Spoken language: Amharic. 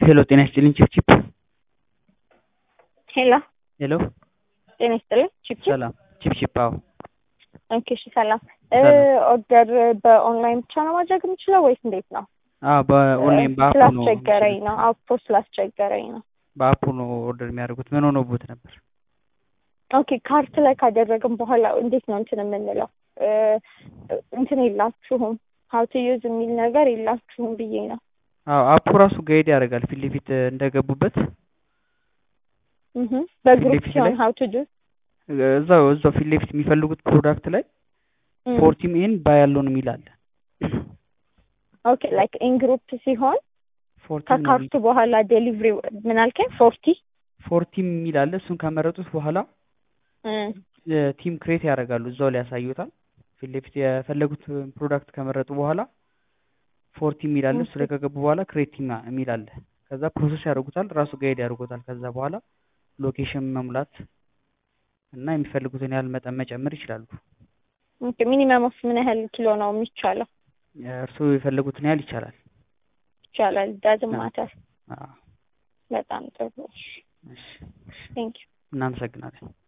ሄሎ ጤና ይስጥልኝ ቺፕቺፕ ሄሎ ሄሎ ጤና ይስጥልኝ ቺፕቺፕ ሰላም ቺፕቺፕ አዎ ኦኬ እሺ ሰላም ሰላም። ኦርደር በኦንላይን ብቻ ነው ማድረግ የምችለው ወይስ እንዴት ነው አዎ በኦንላይን በአፑ ነው ስላስቸገረኝ ነው አፖ ስላስቸገረኝ ነው በአፑ ነው ኦርደር የሚያደርጉት ምን ሆኖቦት ነበር ኦኬ ካርት ላይ ካደረግን በኋላ እንዴት ነው እንትን የምንለው እ እንትን የላችሁም ሀው ቱ ዩዝ የሚል ነገር የላችሁም ብዬ ነው አዎ አፑ ራሱ ጋይድ ያደርጋል ፊት ለፊት እንደገቡበት እህ በግሩፕ ለፊት ሲሆን ላይ? ሀው ቱ ዱ እዛው እዛው ፊት ለፊት የሚፈልጉት ፕሮዳክት ላይ ፎርቲም ኤን ባይ ያለውን የሚል አለ ኦኬ ላይክ ኢን ግሩፕ ሲሆን ፎርቲም ከካርቱ በኋላ ዴሊቨሪ ምን አልከኝ ፎርቲ ፎርቲም የሚል አለ እሱን ከመረጡት በኋላ ቲም ክሬት ያደርጋሉ እዛው ላይ ያሳዩታል ፊት ለፊት የፈለጉት ፕሮዳክት ከመረጡ በኋላ ፎርቲ የሚል አለ እሱ ላይ ከገቡ በኋላ ክሬት ቲም የሚል አለ ከዛ ፕሮሰስ ያደርጉታል ራሱ ጋይድ ያደርጉታል ከዛ በኋላ ሎኬሽን መሙላት እና የሚፈልጉትን ያህል መጠን መጨመር ይችላሉ ኦኬ ሚኒመም ኦፍ ምን ያህል ኪሎ ነው የሚቻለው እርስዎ የፈለጉትን ያህል ይቻላል ይቻላል ዳዝም ማተር አዎ በጣም ጥሩ እሺ እሺ ቴንክ ዩ እናመሰግናለን